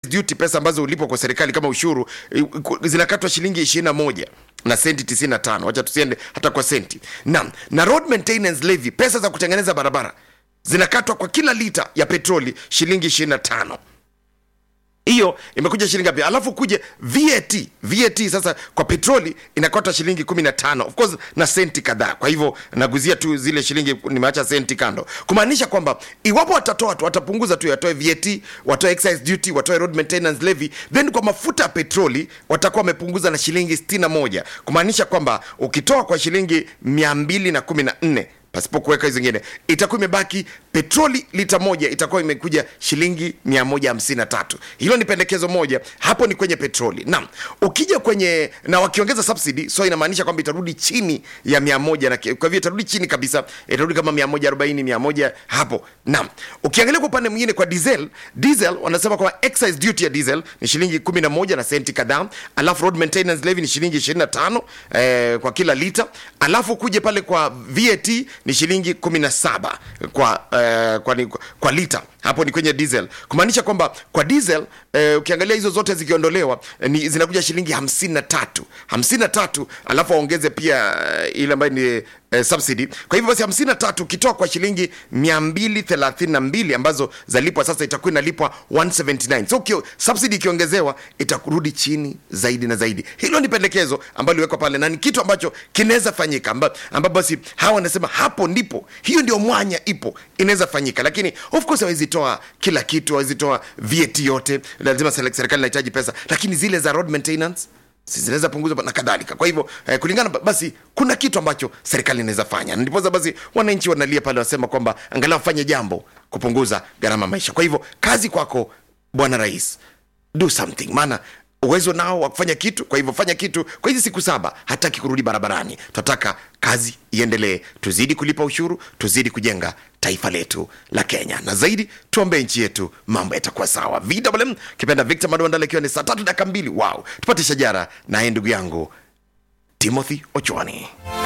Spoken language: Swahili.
duty pesa ambazo ulipo kwa serikali kama ushuru eh, zinakatwa shilingi 21 na senti 95 wacha tusiende hata kwa senti na, na road maintenance levy pesa za kutengeneza barabara zinakatwa kwa kila lita ya petroli shilingi 25 hiyo imekuja shilingi ngapi alafu kuje vat vat sasa kwa petroli inakota shilingi 15 of course na senti kadhaa kwa hivyo naguzia tu zile shilingi nimeacha senti kando kumaanisha kwamba iwapo watatoa tu watapunguza tu watoe vat watoe excise duty watoe road maintenance levy then kwa mafuta ya petroli watakuwa wamepunguza na shilingi 61 kumaanisha kwamba ukitoa kwa shilingi 214 pasipo kuweka hizo zingine itakuwa imebaki petroli lita moja itakuwa imekuja shilingi 153 hilo ni pendekezo moja hapo ni kwenye petroli naam ukija kwenye na wakiongeza subsidy so inamaanisha kwamba itarudi chini ya 100 na ki- kwa hivyo itarudi chini kabisa itarudi kama 140 100 hapo naam ukiangalia kwa upande mwingine kwa diesel diesel wanasema kwamba excise duty ya diesel ni shilingi 11 na senti kadhaa alafu road maintenance levy ni shilingi 25 eh, kwa kila lita alafu kuje pale kwa vat ni shilingi 17 kwa, eh, kwa, ni- kwa lita hapo ni kwenye diesel kumaanisha kwamba kwa diesel eh, ukiangalia hizo zote zikiondolewa eh, ni zinakuja shilingi 53 53 alafu waongeze pia eh, ile ambayo ni eh, subsidy kwa hivyo basi 53 ukitoa kwa shilingi 232 ambazo zalipwa sasa itakuwa inalipwa 179 so ukio, subsidy ikiongezewa itakurudi chini zaidi na zaidi hilo ni pendekezo ambalo liwekwa pale na ni kitu ambacho kinaweza fanyika amba- ambapo basi hawa wanasema hapo ndipo hiyo ndio mwanya ipo inaweza fanyika lakini of course hawezi toa kila kitu hawezi toa vat yote lazima sele- serikali inahitaji pesa lakini zile za road maintenance si zinaweza punguzwa na kadhalika kwa hivyo eh, kulingana ba- basi kuna kitu ambacho serikali inaweza fanya Na ndiposa basi wananchi wanalia pale wanasema kwamba angalau fanye jambo kupunguza gharama ya maisha kwa hivyo kazi kwako bwana rais do something maana uwezo nao wa kufanya kitu kwa hivyo fanya kitu kwa hizi siku saba hataki kurudi barabarani tunataka kazi iendelee tuzidi kulipa ushuru tuzidi kujenga taifa letu la kenya na zaidi tuombee nchi yetu mambo yatakuwa sawa vwm kipenda victor madondala ikiwa ni saa tatu dakika mbili wow tupate shajara naye ndugu yangu timothy ochwani